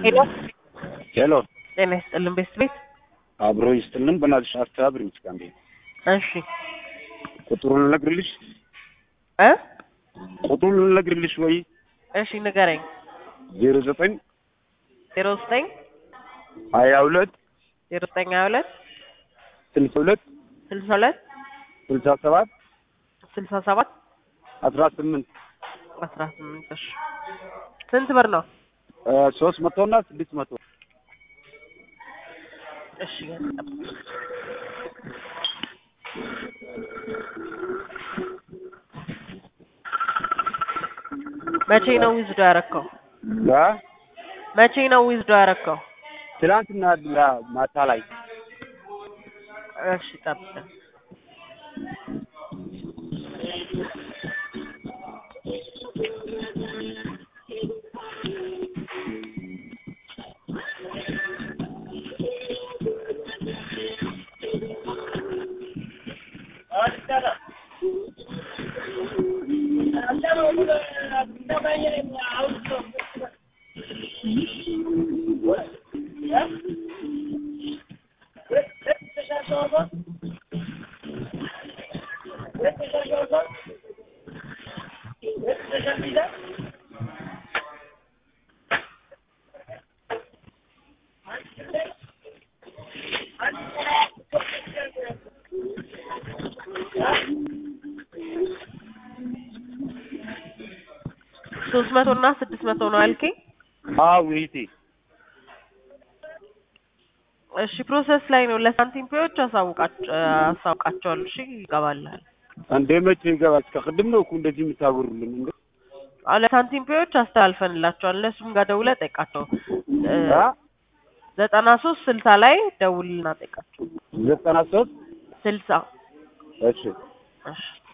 ሄሎ ሄሎ ጤና ይስጥልን ቤት ቤት አብሮ ይስጥልን። በእናትሽ አስተባብሪኝ እስኪ አንዴ እሺ ቁጥሩን ልነግርልሽ እ ቁጥሩን ልነግርልሽ ወይ እሺ ንገረኝ ዜሮ ዘጠኝ ዜሮ ዘጠኝ ሀያ ሁለት ዜሮ ዘጠኝ ሀያ ሁለት ስልሳ ሁለት ስልሳ ሁለት ስልሳ ሰባት ስልሳ ሰባት አስራ ስምንት አስራ ስምንት እሺ ስንት ብር ነው? ሶስት መቶ እና ስድስት መቶ እሺ መቼ ነው ዊዝዶ ያረከው? አ? መቼ ነው ዊዝዶ ያረከው? ትናንትና ማታ ላይ እሺ ጠብቀን ሶስት መቶ እና ስድስት መቶ ነው ያልከኝ? አዎ እህቴ እሺ ፕሮሰስ ላይ ነው። ለሳንቲም ፔዎች አሳውቃቸው አሳውቃቸዋለሁ። እሺ ይገባልሃል። እንዴ መቼ ይገባል? እስከ ቅድም ነው እኮ እንደዚህ የምታወሩልን እንዴ? አዎ ለሳንቲም ፔዎች አስተላልፈንላቸዋል። እነሱም ጋር ደውለህ ጠይቃቸው። እ አ? ዘጠና ሶስት ስልሳ ላይ ደውልና ጠይቃቸው። ዘጠና ሶስት ስልሳ እሺ እሺ